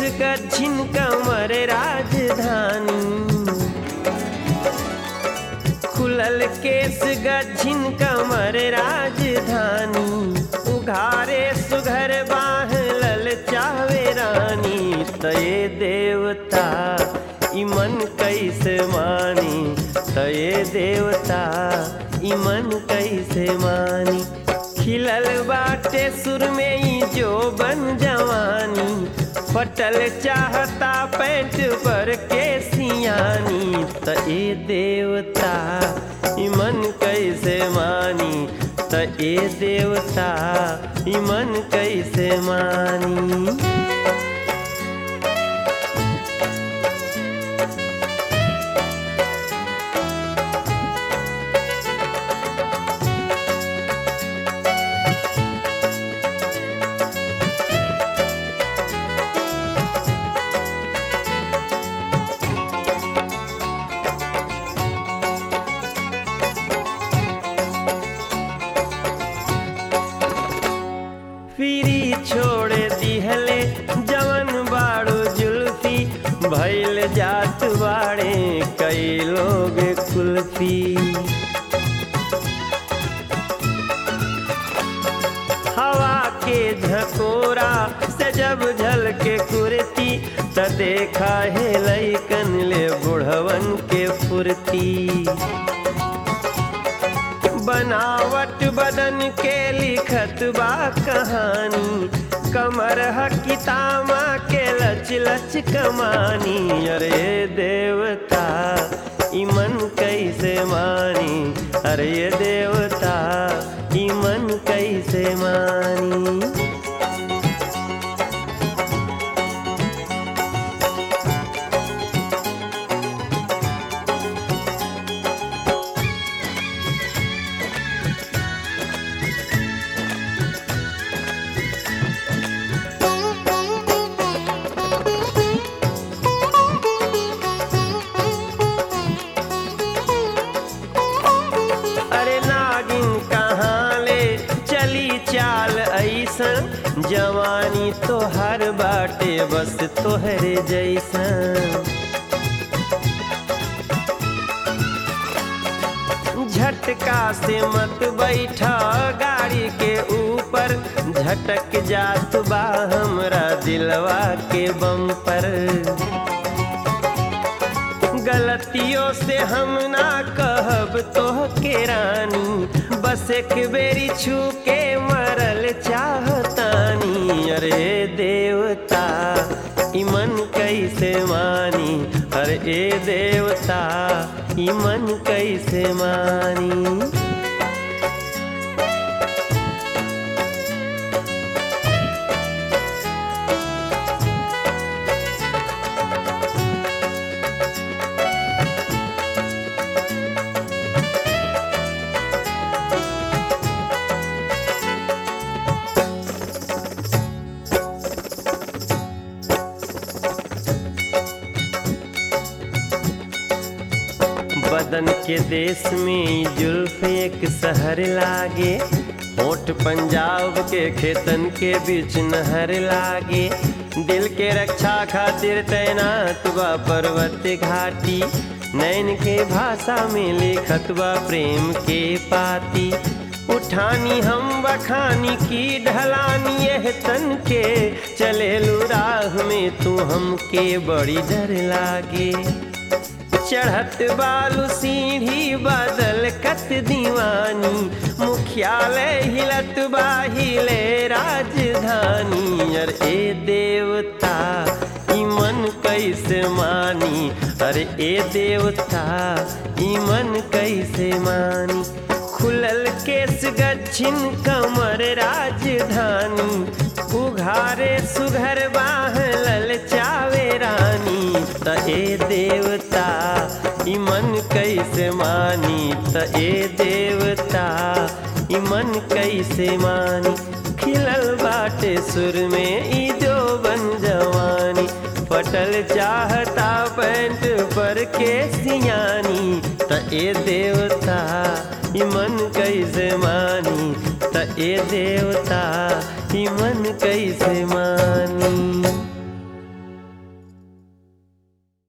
गच्छिन कमर राजधानी खुलल केस गच्छिन कमर राजधानी उघारे सुघर बाह लल चावे रानी तये देवता इमन कैसे मानी तये देवता इमन कैसे मानी खिलल बाटे सुर में ही जो बन जवानी फटल चाहता पैंट पर के सियानी त ए देवता इमन कैसे मानी त ए देवता इमन कैसे मानी फिरी छोड़ दिहले जवन बाड़ो जुल्फी भैल जात बाड़े कई लोग कुल्फी हवा के झकोरा से जब झल के कुर्ती त देखा है लैकन ले बुढ़वन के फुर्ती बनावट बदन के लिखत बा कहानी कमर हकितामा के लच लच कमानी अरे देवता इमन कैसे मानी अरे देवता इमन कैसे मानी अरे नागिन कहाँ ले चली चाल ऐसन जवानी तो हर बाटे बस तोहरे जैसन झटका से मत बैठा गाड़ी के ऊपर झटक जात बा हमरा दिलवा के बम पर गलतियों से हम ना कहब तो के रानी बस एक बेरी छू के मरल चाहतानी अरे देवता इमन कैसे मानी अरे ए देवता इमन कैसे मानी बदन के देश में ई जुल्फ एक शहर लागे होठ पंजाब के खेतन के बीच नहर लागे दिल के रक्षा खातिर तैनात बा पर्वत घाटी नैन के भाषा में लिखत बा प्रेम के पाती उठानी हम बखानी की ढलानी यह तन के चले राह में तू हमके बड़ी डर लागे चढ़त बालू सीढ़ी बादल कत दीवानी मुख्यालय हिलत बाहिले राजधानी अरे ए देवता इमन कैसे मानी अरे ए देवता इमन कैसे मानी खुलल केस गच्छिन कमर राजधानी उघारे सुघर बाह लल चावे रानी त ए देवता इमन कैसे मानी त ए देवता इमन कैसे मानी खिलल बाटे सुर में ई जो बन जवानी पटल चाहता पैंट पर के सियानी त ए देवता इमन कैसे मानी त ए देवता इमन कैसे मानी